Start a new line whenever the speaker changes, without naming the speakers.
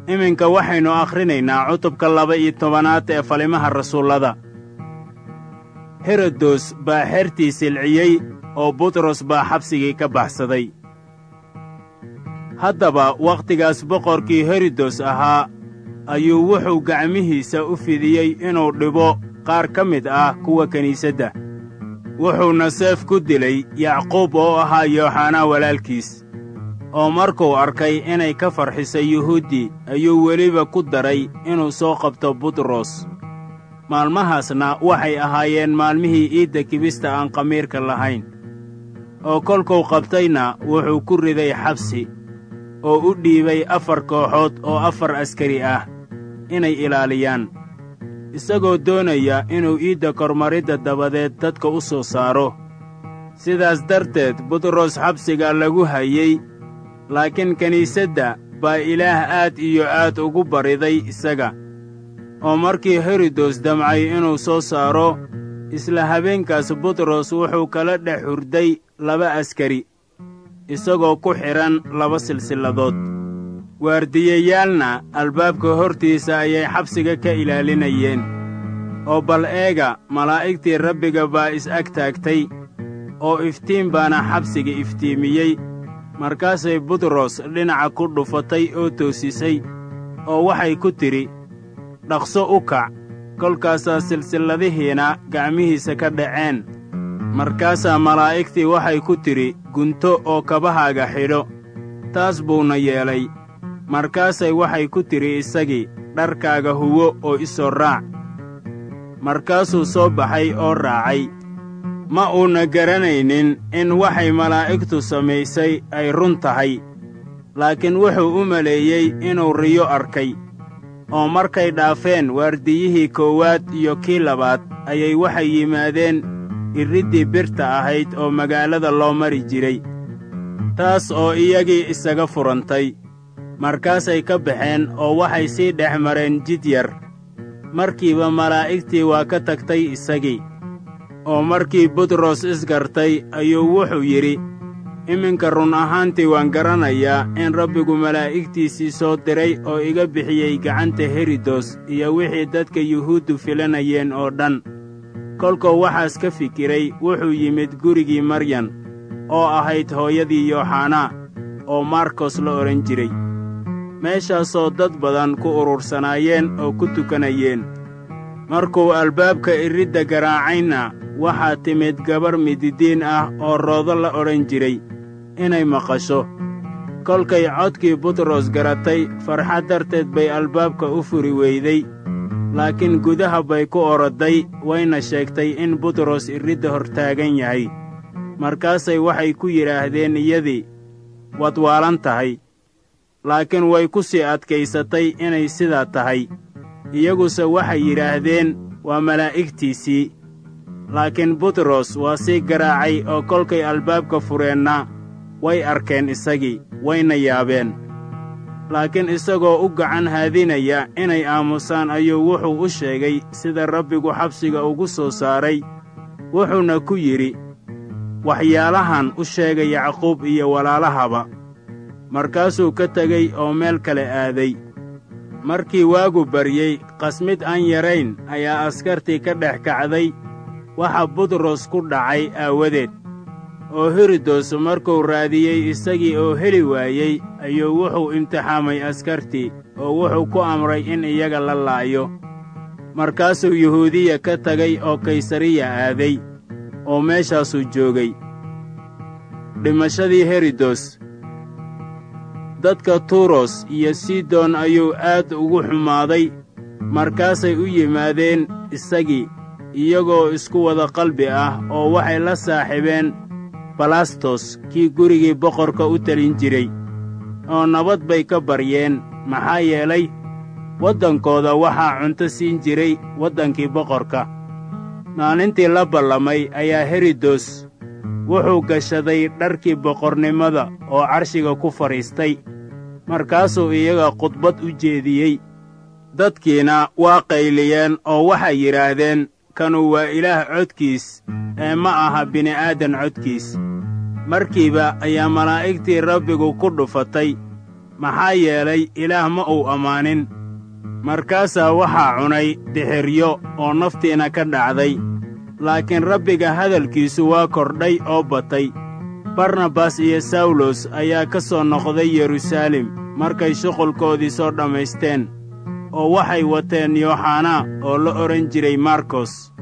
iminka waxaynu akhrinaynaa cutubka laba-iyo tobanaad ee falimaha rasuullada herodos baa xertii silciyey oo butros baa xabsigii ka baxsaday haddaba wakhtigaas boqorkii herodos ahaa ayuu wuxuu gacmihiisa u fidiyey inuu dhibo qaar ka mid ah kuwa kiniisadda wuxuuna seef ku dilay yacquub oo ahaa yooxanaa walaalkiis oo markuu arkay inay ka farxisay yuhuuddii ayuu weliba ku daray inuu soo qabto butros maalmahaasna waxay ahaayeen maalmihii iidda kibista aan khamiirka lahayn oo kolkuu qabtayna wuxuu ku riday xabsi oo u dhiibay afar kooxood oo afar askari ah inay ilaaliyaan isagoo doonaya inuu iidda kormaridda dabadeed dadka u soo saaro sidaas darteed butros xabsiga lagu hayey laakiin kiniisadda baa ilaah aad iyo aad ugu bariday isaga oo markii herodos damcay inuu soo saaro isla habeenkaas butros wuxuu kala dhex hurday laba askari isagoo ku xidhan laba silsilladood waardiyayaalna albaabka hortiisa ayay xabsiga ka ilaalinayeen oo bal eega malaa'igtii rabbiga baa is-ag taagtay oo iftiin baana xabsiga iftiimiyey markaasay butros dhinaca ku dhufatay oo toosisay oo waxay ku tidhi dhaqso u kac kolkaasaa silsilladihiina gacmihiisa ka dhaceen markaasaa malaa'igtii waxay ku tidhi gunto oo kabahaaga xidho taas buuna yeelay markaasay waxay ku tidhi isagii dharkaaga huwo oo i soo raac markaasuu soo baxay oo raacay ma uuna garanaynin in waxay malaa'igtu samaysay ay run tahay laakiin wuxuu u maleeyey inuu riyo arkay oo markay dhaafeen waardiyihii koowaad iyo kii labaad ayay waxay yimaadeen irriddii birta ahayd oo magaalada loo mari jiray taas oo iyagii isaga furantay markaasay ka baxeen oo waxay sii dhex mareen jid yar markiiba malaa'igtii waa ka tagtay isagii oo markii butros isgartay ayuu wuxuu yidhi iminka run ahaantii waan garanayaa in rabbigu malaa'igtiisii soo diray oo iga bixiyey gacanta herodos iyo wixii dadka yuhuuddu filanayeen oo dhan kolkuu waxaas ka fikiray wuxuu yimid gurigii maryan oo ahayd hooyadii yooxanaa oo markos la odhan jiray meeshaasoo dad badan ku urursanaayeen oo ku tukanayeen markuu albaabka iridda garaacayna waxaa timid gabar mididiin ah oo roodo la odhan jiray inay maqasho kolkay codkii butros garatay farxad darteed bay albaabka u furi weyday laakiin gudaha bay ku orodday wayna sheegtay in butros iridda hortaagan yahay markaasay waxay ku yidhaahdeen iyadii waad waalan tahay laakiin way ku sii adkaysatay inay sidaa tahay iyaguse waxay yidhaahdeen waa malaa'igtiisii laakiin butros waa sii garaacay oo kolkay albaabka fureenna way arkeen isagii wayna yaabeen laakiin isagoo u gacan haadinaya inay aamusaan ayuu wuxuu u sheegay sida rabbigu xabsiga ugu soo saaray wuxuuna ku yidhi waxyaalahan u sheega yacquub iyo walaalahaba markaasuu ka tegey oo meel kale aaday markii waagu baryey qasmid aan yarayn ayaa askartii ka dhex kacday waxa butros ku dhacay aawadeed oo herodos markuu raadiyey isagii oo heli waayey ayuu wuxuu imtixaamay askartii oo wuxuu ku amray in iyaga la laayo markaasuu yuhuudiya ka tegay oo kaysariya aaday oo meeshaasuu joogay dhimashadii herodos dadka turos iyo sidon ayuu aad ugu xumaaday markaasay u yimaadeen isagii iyagoo isku wada qalbi ah oo waxay la saaxiibeen balastos kii gurigii boqorka u telin jiray oo nabad bay ka baryeen maxaa yeelay waddankooda waxaa cunto siin jiray waddankii boqorka maalintii la ballamay ayaa herodos wuxuu gashaday dharkii boqornimada oo carshiga ku fadhiistay markaasuu iyaga khudbad u jeediyey dadkiina waa qayliyeen oo waxay yidhaahdeen kanu waa ilaah codkiis ee ma aha bini'aadan codkiis markiiba ayaa malaa'igtii rabbigu ku dhufatay maxaa yeelay ilaah ma uu ammaanin markaasaa waxaa cunay dixiryo oo naftiina ka dhacday laakiin rabbiga hadalkiisu waa kordhay oo batay barnabas iyo sawlos ayaa ka soo noqday yeruusaalem markay shuqulkoodii soo dhammaysteen oo waxay wateen yooxanaa oo la odhan jiray markos